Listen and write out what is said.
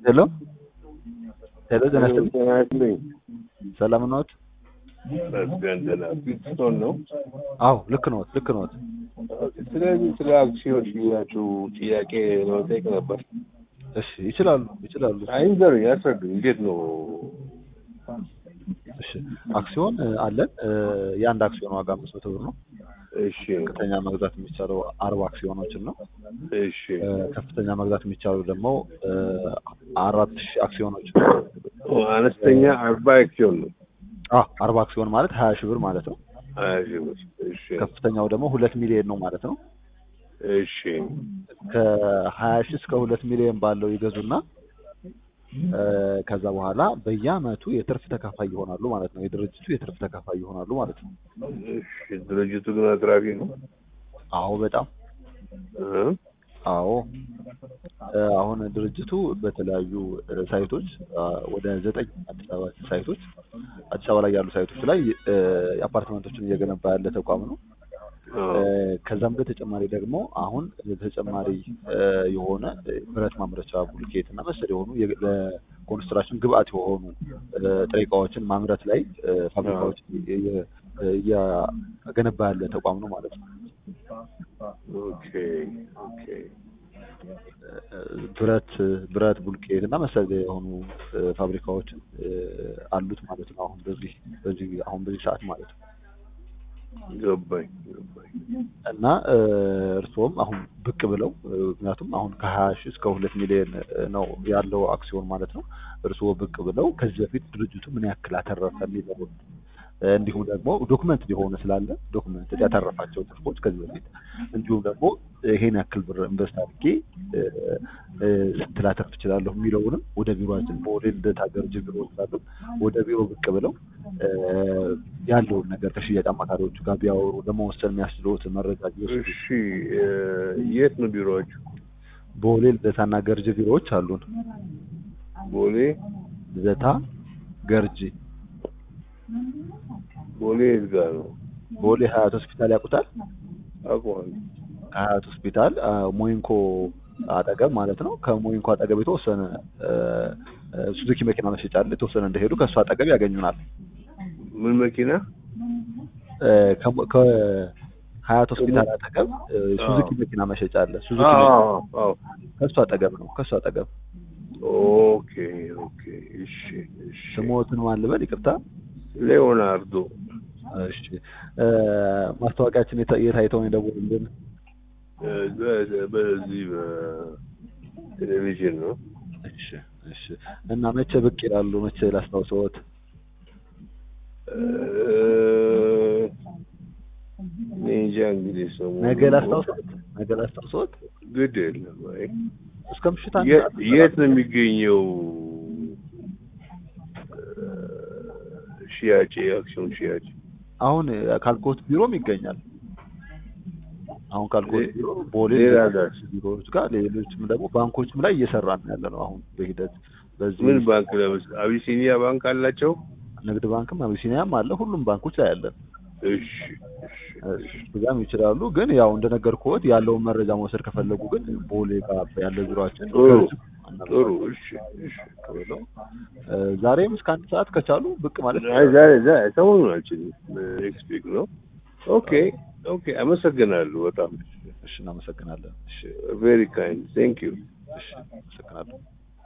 ሄሎ ሄሎ ጤና ይስጥልኝ። ጤና ይስጥልኝ። ሰላም ነዎት? መስገን ደህና ፊትስቶን ነው። አዎ ልክ ነዎት፣ ልክ ነዎት። ስለዚህ ስለ አክሲዮን ሽያጩ ጥያቄ ለመጠየቅ ነበር። እሺ ይችላሉ፣ ይችላሉ። አይንገሩኝ፣ ያስረዱኝ። እንዴት ነው? እሺ አክሲዮን እ, አለን እ, የአንድ አክሲዮን ዋጋ አምስት መቶ ብር ነው። እሺ ዝቅተኛ መግዛት የሚቻለው አርባ አክሲዮኖችን ነው። እሺ እ, ከፍተኛ መግዛት የሚቻለው ደግሞ እ, አራት ሺህ አክሲዮኖችን ነው። ኦ፣ አነስተኛ አርባ አክሲዮን ነው። አዎ አርባ አክሲዮን ማለት ሀያ ሺህ ብር ማለት ነው። ሀያ ሺህ ብር። እሺ ከፍተኛው ደግሞ ሁለት ሚሊዮን ነው ማለት ነው። እሺ ከሀያ ሺህ እስከ ሁለት ሚሊዮን ባለው ይገዙና እ፣ ከዛ በኋላ በየአመቱ የትርፍ ተካፋይ ይሆናሉ ማለት ነው። የድርጅቱ የትርፍ ተካፋይ ይሆናሉ ማለት ነው። እሺ ድርጅቱ ግን አትራፊ ነው። አዎ በጣም እ? አዎ እ፣ አሁን ድርጅቱ በተለያዩ እ፣ ሳይቶች አ፣ ወደ ዘጠኝ አዲስ አበባ ሳይቶች አዲስ አበባ ላይ ያሉ ሳይቶች ላይ እ፣ አፓርትመንቶችን እየገነባ ያለ ተቋም ነው። አዎ። እ፣ ከዛም በተጨማሪ ደግሞ አሁን ተጨማሪ እ፣ የሆነ እ፣ ብረት ማምረቻ ቡልኬት እና መሰል የሆኑ የ- ለኮንስትራክሽን ግብአት የሆኑ እ፣ ጥሬ እቃዎችን ማምረት ላይ እ፣ ፋብሪካዎች እየ- እየ- እያገነባ ያለ ተቋም ነው ማለት ነው። ኦኬ ኦኬ ብረት ብረት ቡልኬት እና መሰል የሆኑ እ፣ ፋብሪካዎችን እ፣ አሉት ማለት ነው። አሁን በዚህ በዚህ አሁን በዚህ ሰዓት ማለት ነው ገባኝ ገባኝ። እና እ፣ እርስዎም አሁን ብቅ ብለው እ፣ ምክንያቱም አሁን ከሀያ ሺህ እስከ ሁለት ሚሊዮን እ፣ ነው ያለው አክሲዮን ማለት ነው። እርስዎ ብቅ ብለው ከዚህ በፊት ድርጅቱ ምን ያክል አተረፈ የሚለውን እ፣ እንዲሁም ደግሞ ዶክመንት ሊሆን ስላለ ዶክመንት ያተረፋቸው ትርፎች ከዚህ በፊት እንዲሁም ደግሞ ይሄን ያክል ብር ኢንቨስት አድርጌ እ፣ እ፣ ስንት ላተርፍ እችላለሁ የሚለውንም ወደ ቢሮችን በወደ ልደታ ገርጂ ቢሮ ስላሉ ወደ ቢሮ ብቅ ብለው እ፣ ያለውን ነገር ከሽያጭ አማካሪዎቹ ጋር ቢያወሩ ለመወሰን የሚያስችሉት መረጃ ቢወስዱ እሺ እ፣ የት ነው ቢሮዎቹ? ቦሌ ልደታና ገርጂ ቢሮዎች አሉን። ቦሌ ልደታ ገርጂ ቦሌ የት ጋር ነው? ቦሌ ሀያት ሆስፒታል ያውቁታል? አውቀዋለሁ። ከሀያት ሆስፒታል አ፣ ሞይንኮ አጠገብ ማለት ነው። ከሞይንኮ አጠገብ የተወሰነ እ፣ እ፣ ሱዙኪ መኪና መሸጫ አለ። የተወሰነ እንደሄዱ ከእሱ አጠገብ ያገኙናል። ምን መኪና? እ፣ ከሞ- ከሀያት ሆስፒታል አጠገብ እ፣ ሱዙኪ አዎ። መኪና መሸጫ አለ። ሱዙኪ መኪና አዎ አዎ። ከእሱ አጠገብ ነው። ከእሱ አጠገብ ኦኬ ኦኬ። እሺ እሺ። ስሞትን ማን ልበል? ይቅርታ። ሌኦናርዶ እሺ እ፣ ማስታወቂያችን የታ- የት አይተው ነው የደወሉልን? እ፣ በ- በዚህ በቴሌቪዥን ነው። እሺ እሺ። እና መቼ ብቅ ይላሉ? መቼ ላስታውሰዎት? እ፣ እኔ እንጃ እንግዲህ ሰሞኑን ነገ ላስታውሰዎት? ነገ ላስታውሰዎት? ግድ የለም። አይ እስከ ምሽት አንድ የት ሰዓት የት ነው የሚገኘው እ፣ ሽያጭ የአክሲዮን ሽያጭ? አሁን ካልኮት ቢሮም ይገኛል። አሁን ካልኮት ሌ- ቢሮ ቦሌ ሌላ ሌሎች ጋር? ቢሮዎች ጋር ሌሎችም ደግሞ ባንኮችም ላይ እየሰራን ያለ ነው። አሁን በሂደት በዚህ ምን ባንክ ለምሳሌ አቢሲኒያ ባንክ አላቸው? ንግድ ባንክም አቢሲኒያም አለ። ሁሉም ባንኮች ላይ አለን። እሺ እሺ ብዛም ይችላሉ። ግን ያው እንደነገርኩት ያለውን መረጃ መውሰድ ከፈለጉ ግን ቦሌ ጋር ያለ ቢሮአችን ጥሩ አናግረው ጥሩ እሺ እሺ ብለው እ፣ ዛሬም እስከ አንድ ሰዓት ከቻሉ ብቅ ማለት አይ ዛሬ ዛሬ ሰሞኑን አልችልም ኔክስት ዊክ ነው ኦኬ ኦኬ አመሰግናለሁ በጣም እሺ፣ እናመሰግናለን። እሺ፣ ቬሪ ካይንድ ቴንክ ዩ እሺ፣ አመሰግናለሁ።